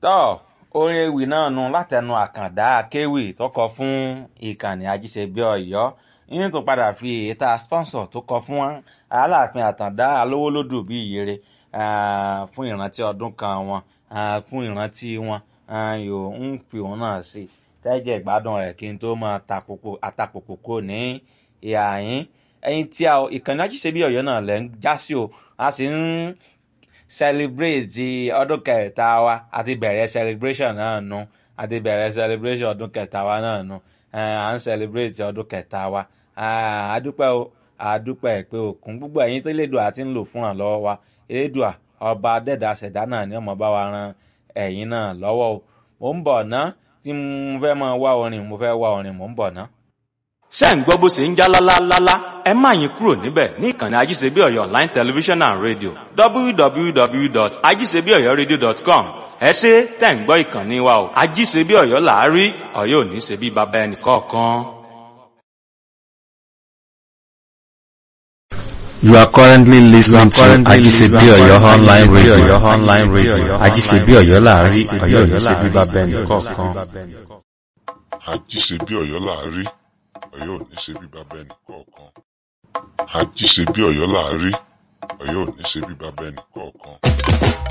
tọ́ orin ewì náà nu látẹnu àkàndá akéwì tó kọ fún ìkànnì ajíṣebí ọ̀yọ́ yín tó padà fi èta sponsor tó kọ fún aláàfin àtàndá alówólódù bí ìyèrè fún ìrántí ọdún kan wọn fún ìrántí wọn yóò ń fi òun náà sí tẹ́jẹ̀ ìgbádùn rẹ̀ kí n tó máa àtàpòpò kò ní ìhà yín ẹyin tí a ìkànnì ajíṣebí ọ̀yọ́ náà lẹ́ ń já sí o a sì ń celebrate ọdún kẹta wa àti bẹ̀rẹ̀ celebration náà nu àti bẹ̀rẹ̀ celebration ọdún kẹta wa náà nu à ń celebrate ọdún kẹta wa àdúpẹ́ o àdúpẹ́ pé òkun gbogbo ẹ̀yin tó lédùá àti ń lò fún àlọ́wọ́ wa elédùá ọba dẹ́dà ṣẹ̀dá náà ni ọmọ bá wa ran ẹ̀yin náà lọ́wọ́ o mò ń bọ̀ ná tí mo fẹ́ máa wá orin mo fẹ́ wá orin mò ń bọ̀ ná ṣé ń gbọ́ bó ṣe ń já lálálálá ẹ má yín kúrò níbẹ̀ ní ìkànnì ajíṣebí ọ̀yọ́ online television and radio www.ajíṣebíọ̀yọ́radio.com ẹ ṣe tẹ̀ ń gbọ́ ìkànnì wa o ajíṣebí ọ̀yọ́ làárí ọ̀yọ́ ò ní ṣe bí baba ẹnì kọ̀ọ̀kan. You are currently listening to Ajisebi Oyo online radio. Online radio. Ajisebi Oyo láàrin Oyo ní ṣe bí bàbá ẹnì kọ̀ọ̀kan. àjíṣebí ọ̀yọ́ làárí ọ̀yọ́ ò ní ṣe bí bàbá ẹnì kọ̀ọ̀kan àjíṣebí ọ̀yọ́ làárí ọ̀yọ́ ò ní ṣe bí bàbá ẹnì kọ̀ọ̀kan.